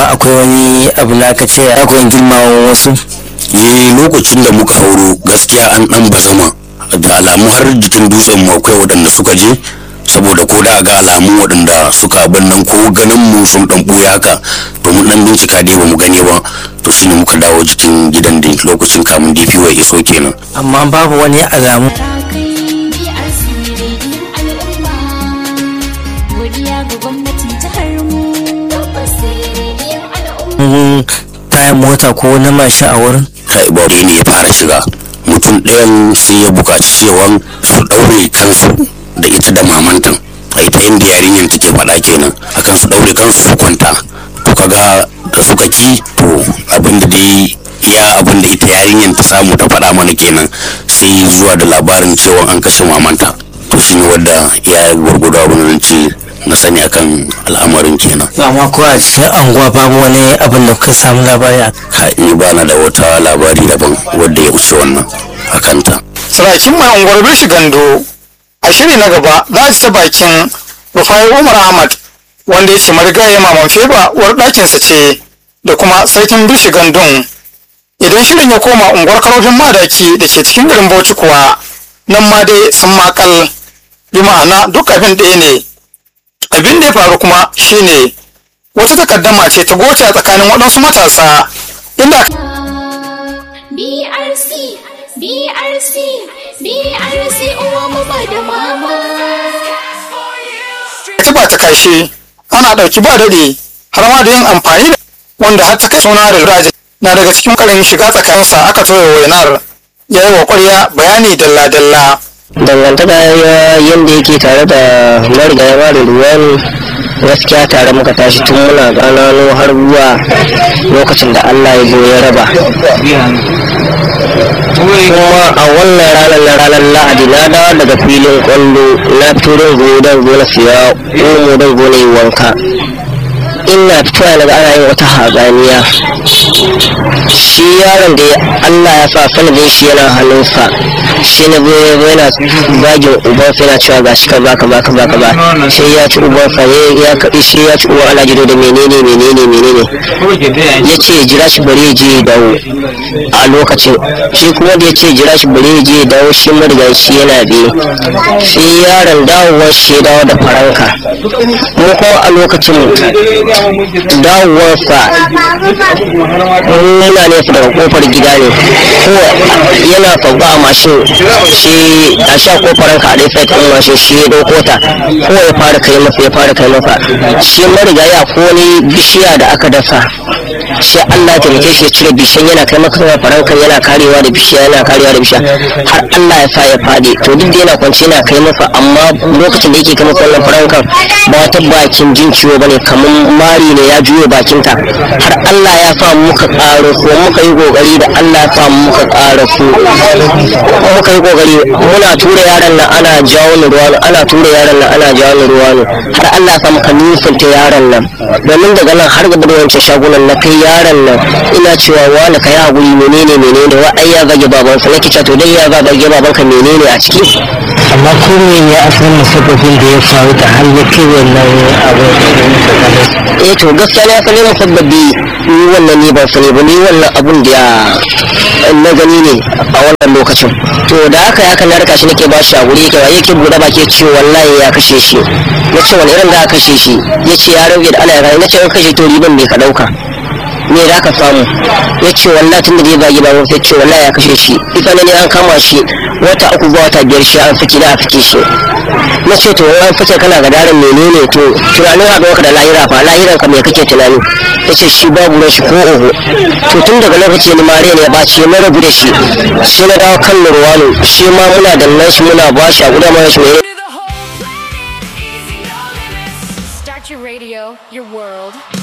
kuma akwai wani abu na ka ce akwai girmawa wasu eh lokacin da muka hauro gaskiya an dan bazama da alamu har jikin dutsen mu akwai waɗanda suka je saboda ko da ga alamu waɗanda suka abin nan ko ganin mu sun dan buya haka to mun dan bincika dai bamu gani ba to shine muka dawo jikin gidan da lokacin kamun DPO ya iso kenan amma babu wani alamu tayan mota ko na mashin a wurin kai ba ne ya fara shiga mutum ɗayan sai ya buƙaci cewa su ɗaure kansu da ita da mamantan a ita yadda yarinyar take faɗa kenan akan su ɗaure kansu su kwanta to kaga da suka ki to abin da dai iya abin da ita yarinyar ta samu ta faɗa mana kenan sai zuwa da labarin cewa an kashe mamanta to shine wadda ya gwargwado abin da ce na sani akan al'amarin kenan amma ko a cikin anguwa babu wani abin da ka samu labari a ka ni bana da wata labari daban wadda ya wuce wannan akanta sarakin mai unguwar bishi gando a shiri na gaba za su ta bakin rufai umar ahmad wanda ya ce marigayi maman feba uwar ɗakinsa ce da kuma sarkin bishi gandun idan shirin ya koma unguwar karofin madaki da ke cikin garin bauchi kuwa nan ma dai sun makal bi ma'ana duk abin ɗaya ne abin da ya faru kuma shine wata takaddama ce ta goce a tsakanin waɗansu matasa inda BRC, BRC, BRC uwa mu ba da mama. ta ba ta kashe ana ɗauki ba daɗi har ma da yin amfani da wanda har ta kai suna da raji na daga cikin ƙarin shiga tsakaninsa aka toye wainar ya yi wa ƙwarya bayani dalla-dalla dangantaka ya yadda yake tare da marigaya da ruwan gaskiya tare muka tashi tun muna ƙananu har zuwa lokacin da Allah ya zo ya raba kuma a wannan ranar na ranar lahadi na dawo daga filin kwallo na fito don zo don zo na siya omo don zo na yi wanka ina fitowa daga ana yin wata haganiya shi yaron da Allah ya sa sanadin shi yana hannunsa shi na zo ya zo yana zagin ubansa yana cewa ga shi ka baka baka baka ba sai ya ci ubansa ya kaɗi shi ya ci uban alajido da menene menene menene ya ce jira shi bari ya je ya dawo a lokacin shi kuma da ya ce jira shi bari ya je ya dawo shi marigan shi yana biye sai yaron dawowar shi ya dawo da faranka mu kuma a lokacin dawowarsa muna nesa daga kofar gida ne ko yana sauka a mashin shi a sha kofarin ka a dai sai mashin shi ya dauko ta ko ya fara kai masa ya fara kai masa shi marigaya ko wani bishiya da aka dasa sai Allah ya taimake shi ya cire bishiyan yana kai masa farankan yana karewa da bishiya yana karewa da bishiya har Allah ya sa ya fadi to duk da yana kwance yana kai masa amma lokacin da yake kai masa wannan farankan ba wata bakin jin ciwo bane kamar mari ne ya juyo bakinta har Allah ya sa muka ƙaro ko muka yi kokari da Allah ya sa muka ƙara su muka yi kokari muna tura yaran nan ana jawo ni ruwa ana tura yaran nan ana jawo ni ruwa har Allah ya sa muka nisanta yaran nan domin daga nan har gaba da wancan shagunan na kai yaran nan ina cewa wani ka yi haƙuri menene menene wa ai ya zage babansa nake cewa to dai ya zage babanka menene a ciki amma ko me ya asalin musabbabin da ya faru da har ya kai wannan abu eh to gaskiya na sani na sabbabi ni wannan ne ban sani ba ni wannan abun da na gani ne a wannan lokacin to da haka ya kan narka shi nake ba shi a guri yake yake bude baki ce wallahi ya kashe shi na ce wani irin da aka kashe shi ya ce ya rage da ana ya na ce in kashe to riban bai ka dauka me za ka samu ya ce wallahi tun da zai bagi ba sai ce wallahi ya kashe shi ita ne an kama shi wata uku zuwa wata biyar shi an saki da a sake shi na ce to an fice kana ga daren menene to tunanin haɗuwa ka da lahira fa lahiran ka me kake tunani ya ce shi babu ruwan shi ko oho to tun daga lokaci ni mare ne ya ɓaci na rabu da shi sai na dawo kan nurwano shi ma muna da nan shi muna ba shi a guda mana shi ne Start your radio, your world.